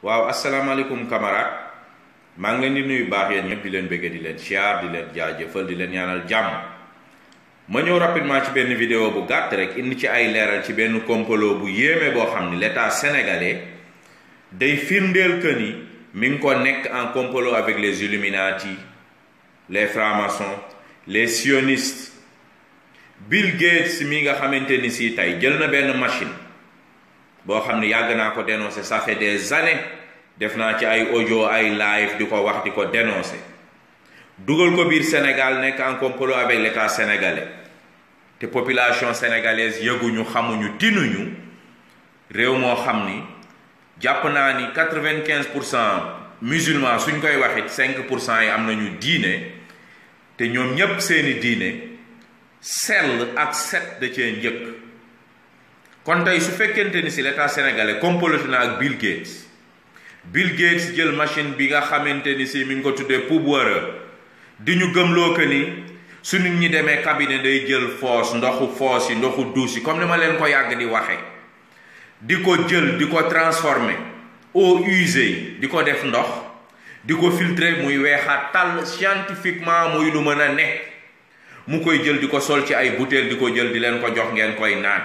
waaw asalaamaaleykum camarade maa ngi leen di nuyu baax yéen ñëpp di leen bëgg di leen siyaar di leen jaajëfal di leen ñaanal jàmm ma ñëw rapidement ci benn vidéo bu gàtt rek indi ci ay leeral ci benn complot bu yéeme boo xam ni l'état sénégalais day firndeel que ni mi ngi ko nekk en complot avec les Illuminati les francs-maçons les sionistes Bill Gates mi nga xamante ni si tey jël na benn machine boo xam ne yàgg naa ko dénoncer ça fait des années def naa ci ay audio ay live di ko wax di ko dénoncer dugal ko biir Sénégal nekk en complot avec l'état sénégalais te population sénégalaise yëguñu xamuñu tinuñu réew moo xam ni jàpp naa ni quatre-vingt-quinze pour cent musulmans suñ koy waxit cinq pour cent yi am nañu diine te ñoom ñépp seeni diine sell ak set da cee njëkk kon tey su fekkente ni si l'état sénégalais comploté na ak Bill Gates Bill Gates jël machine bi nga xamante ni si mi ngi ko tuddee pouvoir di ñu gëmloo que ni su nit ñi demee cabinet day jël foos ndoxu foos yi ndoxu duus yi comme ni ma leen ko yàgg di waxe di ko jël di ko transformer eau usée di ko def ndox di ko filtrer muy weexaat tàll scientifiquement muy lu mën a ne mu koy jël di ko sol ci ay bouteille di ko jël di leen ko jox ngeen koy naan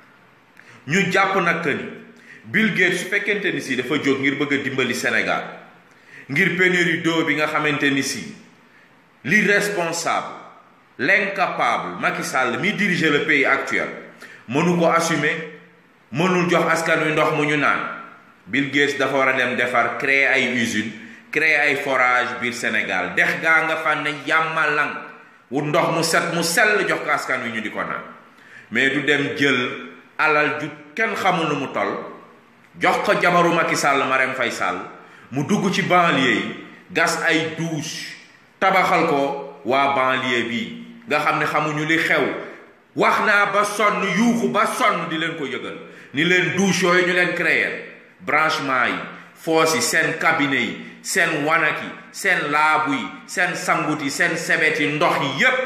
ñu jàpp nag que ni Bill Gates su fekkente ni si dafa jóg ngir bëgg a dimbali Sénégal ngir pénurie d'eau bi nga xamante ni si l'irresponsable l'incapable Macky Sall mi diriger le pays actuel mënu ko assumer mënul jox askan wi ndox mu ñu naan Bill Gates dafa war a dem defar créer ay usines créer ay forage biir Sénégal dex gaa nga fan ne yàmmalang wut ndox mu set mu sell jox ko askan wi ñu di ko naan mais du dem jël alal ju kenn xamul nu mu toll jox ko jabaru Macky Sall Marème Faye Sall mu dugg ci banlieue yi gas ay douche tabaxal ko waa banlieue bi nga xam ne xamuñu li xew wax naa ba sonn yuuxu ba sonn di leen ko yëgal ni leen douche yooyu ñu leen créer branchement yi foos yi seen cabinet yi seen wanak yi seen laabu yi seen sangut yi seen sebet yi ndox yi yépp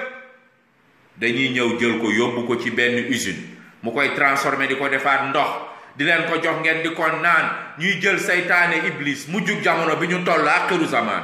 dañuy ñëw jël ko yóbbu ko ci benn usine mu koy transformer di ko defaat ndox di leen ko jox ngeen di ko naan ñuy jël saytaane iblis mu jug jamono bi ñu toll axiru zaman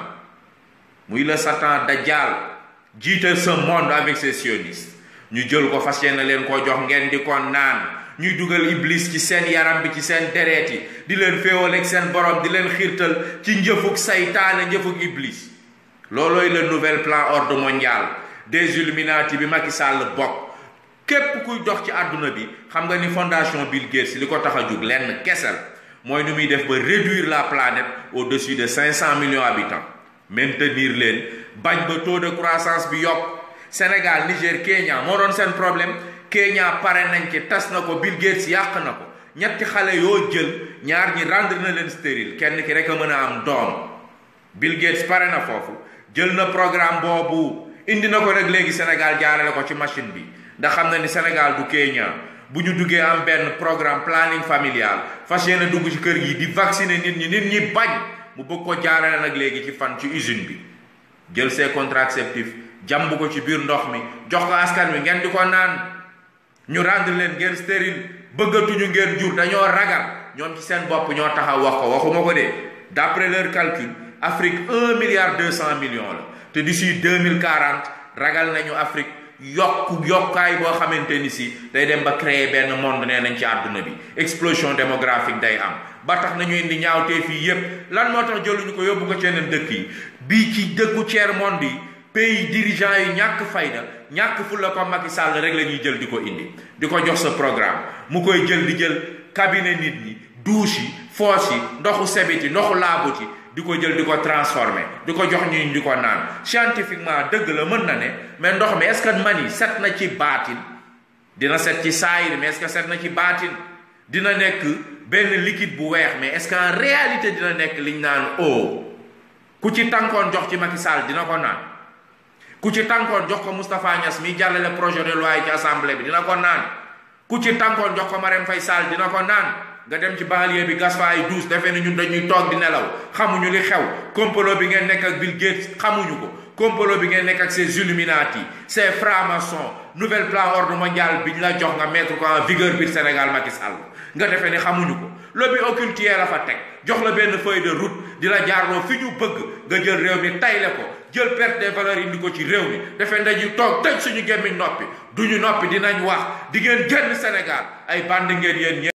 muy le satan dajjal jiite ce monde avec ses sionistes ñu jël ko fas yéene leen ko jox ngeen di ko naan ñuy dugal iblis ci seen yaram bi ci seen dereet yi di leen féewal ak seen borom di leen xiirtal ci njëfug saytaane njëfug iblis loolooy le nouvel plan ordre mondial des Illuminati bi Macky Sall bokk képp kuy dox ci àdduna bi xam nga ni fondation Bill Gates li ko tax a jug lenn kesel mooy nu muy def ba réduire la planète au-dessus de 500 millions habitants maintenir leen bañ ba taux de croissance bi yokk Sénégal Niger Kenya moo doon seen problème Kenya pare nañ ci tas na ko Bill Gates yàq na ko ñetti xale yoo jël ñaar ñi rendre na leen stérile kenn ki rek a mën a am doom Bill Gates pare na foofu jël na programme boobu indi na ko rek léegi Sénégal jaarale ko ci machine bi ndax xam na ni Sénégal du Kenya bu ñu duggee am benn programme planning familial fas yéene dugg ci kër gi di vacciner nit ñi nit ñi bañ mu bëgg ko jaarale nag léegi ci fan ci usine bi jël ses contraceptifs jàmb ko ci biir ndox mi jox ko askan wi ngeen di ko naan ñu rendre leen ngeen stérile bëggatuñu ngeen jur dañoo ragal ñoom ci seen bopp ñoo taxaw wax ko waxuma ko de d'après leur calcul Afrique un milliard deux cent millions la te d'ici deux mille quarante ragal nañu Afrique yokk yokkaay boo xamante ni si day dem ba créer benn monde nee nañ ci àdduna bi explosion démographique day am ba tax nañu indi ñaawtee fii yépp lan moo tax jëluñu ko yóbbu ko ci yeneen dëkk yi bii ci dëkku tiers monde yi pays dirigeants yi ñàkk fayda ñàkk fu la ko Macky Sall rek la ñuy jël di ko indi di ko jox sa programme mu koy jël di jël cabinet nit ñi douche yi foos yi ndoxu sebit yi ndoxu laabut yi di ko jël di ko transformer di ko jox ñu di ko naan scientifiquement dëgg la mën na ne mais ndox mi est-ce que mani set na ci baatin dina set ci saayir mais est-ce que set na ci baatin dina nekk benn liquide bu weex mais est-ce que en réalité dina nekk liñ naan eau ku ci tànkoon jox ci Macky Sall dina ko naan ku ci tànkoon jox ko Moustapha Niass mi jàllale projet de loi yi ci assemblée bi dina ko naan ku ci tànkoon jox ko Marème Faye Sall dina ko naan nga dem ci banlieue bi gas fa ay douze defee ni ñun dañuy toog di nelaw xamuñu li xew complot bi ngeen nekk ak Bill Gates xamuñu ko complot bi ngeen nekk ak ces Illuminati ces francs-maçons nouvel plan ordre mondial bi ñu la jox nga mettre ko en vigueur biir Sénégal Macky Sall nga defee ne xamuñu ko lobby occulte a fa teg jox la benn feuille de route di la jaarloo fi ñu bëgg nga jël réew mi tayle ko jël perte des valeurs indi ko ci réew mi defee ndañu toog tëj suñu gémmiñ noppi duñu noppi dinañ wax di ngeen génn Sénégal ay bandi ngeen yéen